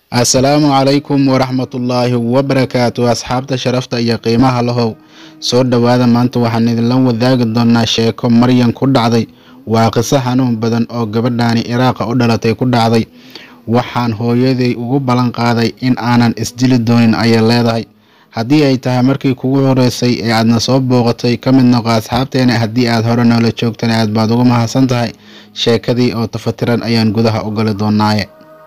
assalaamu calaykum waraxmatullaahi wabarakaatu asxaabta sharafta iyo qiimaha lahow soo dhowaada maanta waxaan idinla wadaagi doonaa sheeko maryan ku dhacday waa qiso xanuun badan oo gabadhaani iraaqa u dhalatay ku dhacday waxaan hooyaday ugu ballan qaaday in aanan isdili doonin ayay leedahay haddii ay tahay markii kugu horeysay ee aadna soo booqatay ka mid noqo asxaabteena haddii aad hore noola joogtana aad baad ugu mahadsan tahay sheekadii oo tafatiran ayaan gudaha u gali doonaaye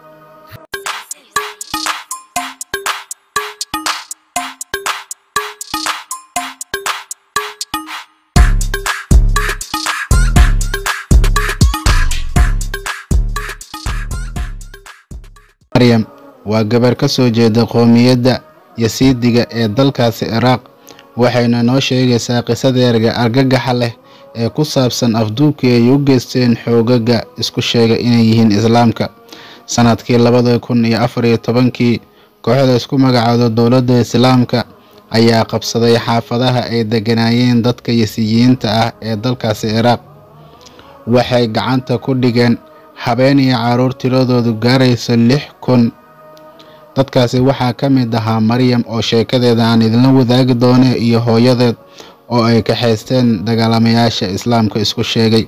maryam waa gabar ka soo jeeda qoomiyadda yasiidiga ee dalkaasi ciraaq waxayna noo sheegaysaa qisadeerga argagaxa leh ee ku saabsan afduubkii ay u geysteen xoogaga isku sheega inay yihiin islaamka sanadkii labada kun iyo afar iyo tobankii kooxda isku magacaado dowladda islaamka ayaa qabsaday xaafadaha ay deganaayeen dadka yasiyiyiinta ah ee dalkaasi ciraaq waxay gacanta ku dhigeen habeen iyo caruur tiradoodu gaaraysa lix kun dadkaasi waxaa ka mid ahaa maryam oo sheekadeeda aan idinla wadaagi doone iyo hooyadeed oo ay kaxaysteen dagaalamayaasha islaamka isku sheegay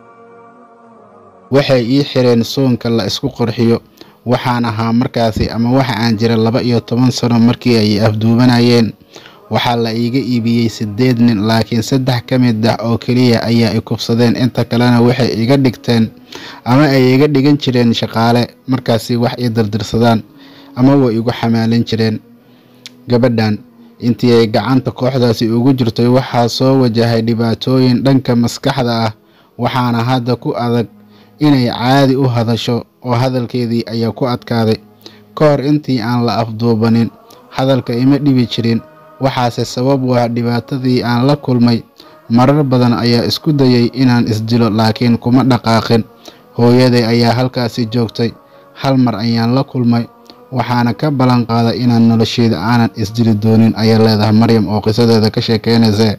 waxay ii xireen soonka la isku qurxiyo waxaan ahaa markaasi ama waxa aan jira laba iyo toban sano markii ay afduubanayeen waxaa la iiga iibiyey siddeed nin laakiin saddex ka mid ah oo keliya ayaa i kubsadeen inta kalena waxay iga dhigteen ama ay iga dhigan jireen shaqaale markaasi wax ii dirdirsadaan ama way igu xamaalin jireen gabadhan intii ay gacanta kooxdaasi ugu jirtay waxaa soo wajahay dhibaatooyin dhanka maskaxda ah waxaana hadda ku adag inay caadi u hadasho oo hadalkeedii ayaa ku adkaaday ka hor intii aan la afduubanin hadalka ima dhibi jirin waxaase sabab u ah dhibaatadii aan la kulmay marar badan ayaa isku dayay inaan isdilo laakiin kuma dhaqaaqin hooyaday ayaa halkaasi joogtay hal mar ayaan la kulmay waxaana ka ballan qaaday inaan nolosheeda aanan isdili doonin ayay leedahay maryam oo qisadeeda ka sheekeynaysa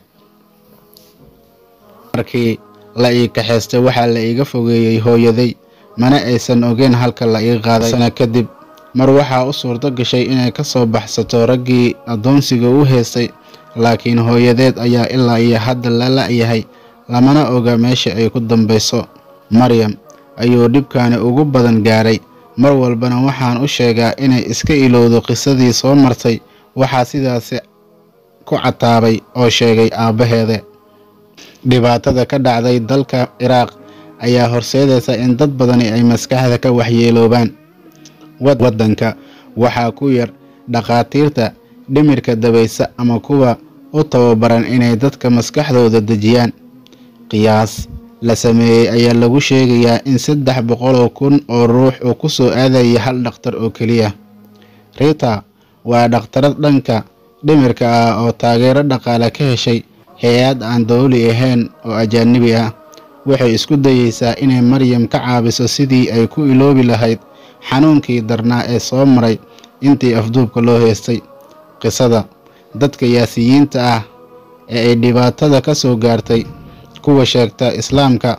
markii la ii kaxaystay waxaa la iiga fogeeyey hooyaday mana aysan ogeyn halka la ii qaaday sana kadib mar waxaa u suurto gashay inay ka soo baxsato raggii addoonsiga u heystay laakiin hooyadeed ayaa ilaa iyo hadda la la-yahay lamana oga meesha ay ku dambayso maryam ayuu dhibkaani ugu badan gaaray mar walbana waxaan u sheegaa inay iska ilowdo qisadii soo martay waxaa sidaasi ku cataabay oo sheegay aabbaheeda dhibaatada ka dhacday dalka ciraaq ayaa horseedaysa in dad badani ay maskaxda ka waxyeeloobaan waddanka waxaa ku yar dhakhaatiirta dhimirka dabaysa ama kuwa u tababaran inay dadka maskaxdooda dejiyaan qiyaas la sameeyey ayaa lagu sheegayaa in saddex boqoloo kun oo ruux uu ku soo aadaya hal dhakhtar oo keliya rita waa dhakhtarad dhanka dhimirka ah oo taageero dhaqaale ka heshay hay-ad aan dowli ahayn oo ajaanibi ah waxay isku dayeysaa inay maryam ka caabiso sidii ay ku iloobi lahayd xanuunkii darnaa ee soo maray intii afduubka loo heystay qisada dadka yaasiyiinta ah ee ay dhibaatada ka soo gaartay kuwa sheegta islaamka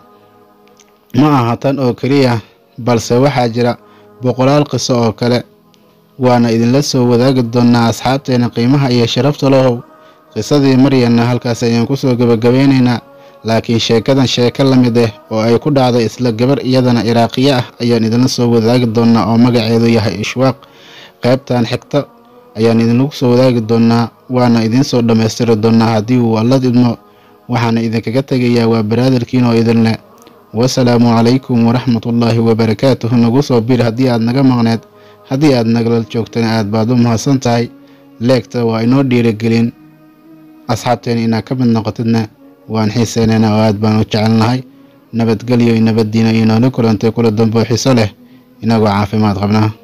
ma aha tan oo keliya balse waxaa jira boqolaal qiso oo kale waana idinla soo wadaagi doonaa asxaabteena qiimaha iyo sharafta lahow qisadii maryanna halkaas ayaan kusoo gebagabeynaynaa laakiin sheekadan sheeko la mid ah oo ay ku dhacday isla gabar iyadana iraaqiyo ah ayaan idinla soo wadaagi doonaa oo magaceedu yahay ishwaaq qaybtan xigta ayaan idinlagu soo wadaagi doonaa waana idinsoo dhammaystiri doonaa haddii uu allad idmo waxaana idinkaga tegayaa waa baraadarkiin oo idinleh wasalaamu calaykum waraxmatullaahi wabarakaatuhu nagu soo bir haddii aad naga maqneed haddii aad nagala joogtana aad baad u mahadsan tahay leegta waa inoo dhiirigelin asxaabteena inaad ka mid noqotidna waan xiiseynayna oo aad baan u jecelnahay nabadgelyo iyo nabaddiina iyo noola kulantay kula dambo xiso leh inagoo caafimaad qabnaa